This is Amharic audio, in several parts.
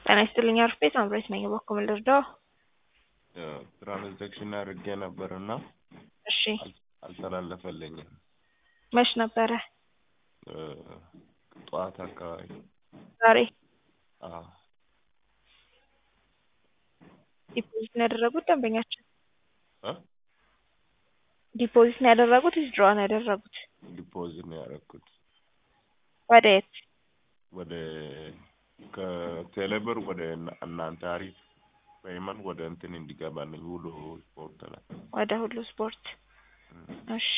ጤና ይስጥልኝ አርፌ ሳምሬት ነኝ። በኩል ልርዳው? ትራንዛክሽን አድርጌ ነበር እና እሺ አልተላለፈልኝም። መች ነበረ? ጠዋት አካባቢ ዛሬ አዎ። ዲፖዚት ነው ያደረጉት ደንበኛችን? እ ዲፖዚት ነው ያደረጉት ወይስ ድሮ ነው ያደረጉት? ዲፖዚት ነው ያደረኩት ወደ የት? ወደ ከቴሌብር ወደ እና- እናንተ አሪፍ ፔይመንት ወደ እንትን እንዲገባልኝ ሁሉ ስፖርት ላይ ወደ ሁሉ ስፖርት። እሺ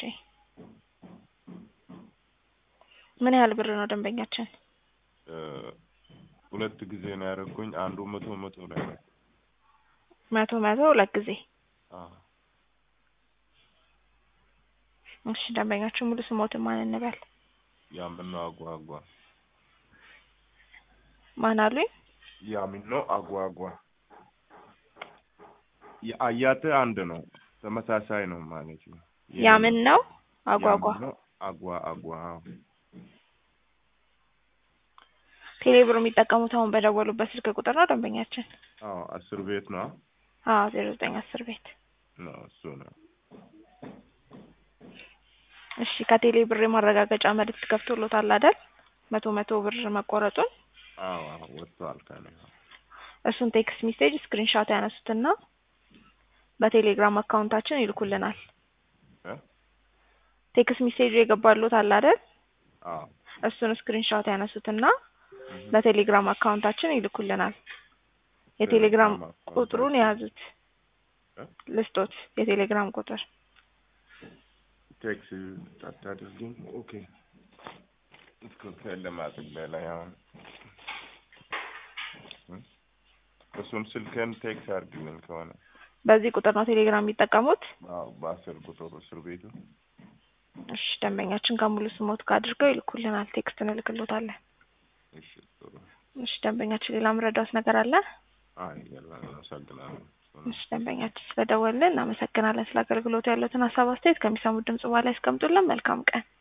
ምን ያህል ብር ነው ደንበኛችን? እ ሁለት ጊዜ ነው ያደረኩኝ። አንዱ መቶ መቶ ላይ ነው። መቶ መቶ ሁለት ጊዜ። አዎ እሺ ደንበኛችን ሙሉ ስሞትን ማን እንበል? ያምኖ አጓጓ ማን አሉኝ? ያምኖ አጓጓ የአያት አንድ ነው፣ ተመሳሳይ ነው ማለት ነው። ያምን ነው አጓጓ። ያምኖ አጓ አጓ አዎ። ቴሌብር የሚጠቀሙት አሁን በደወሉበት ስልክ ቁጥር ነው ደንበኛችን? አዎ አስር ቤት ነው አዎ ዜሮ ዘጠኝ አስር ቤት። ነው እሱ ነው። እሺ ከቴሌ ብር የማረጋገጫ መልዕክት ገብቶሎታል አይደል? መቶ መቶ ብር መቆረጡን አዎ አዎ ወጥቷል ከኔ እሱን ቴክስት ሜሴጅ ስክሪንሻት ያነሱትና በቴሌግራም አካውንታችን ይልኩልናል። እ ቴክስት ሜሴጁ የገባሎት አለ አይደል? አዎ እሱን ስክሪንሻት ያነሱትና በቴሌግራም አካውንታችን ይልኩልናል። የቴሌግራም ቁጥሩን የያዙት እ ልስጦት፣ የቴሌግራም ቁጥር ቴክስ አታድርጊም? ኦኬ ትክክል ለማጥቢያ ላይ አሁን እ እሱን ስልክህን ቴክስ አድርግልኝ ከሆነ በዚህ ቁጥር ነው ቴሌግራም የሚጠቀሙት። አዎ በአስር ቁጥር እስር ቤቱ እሺ ደንበኛችን ከሙሉ ስሞት ጋር አድርገው ይልኩልናል። ቴክስት እንልክሎታለን። እሺ ጥሩ እሺ ደንበኛችን ሌላ ምረዳውት ነገር አለ? አይ የለም አመሰግናለሁ እሺ ደንበኛችን ስለደወልን እናመሰግናለን። ስለ አገልግሎቱ ያሉትን ሀሳብ አስተያየት ከሚሰሙት ድምጽ በኋላ ያስቀምጡልን። መልካም ቀን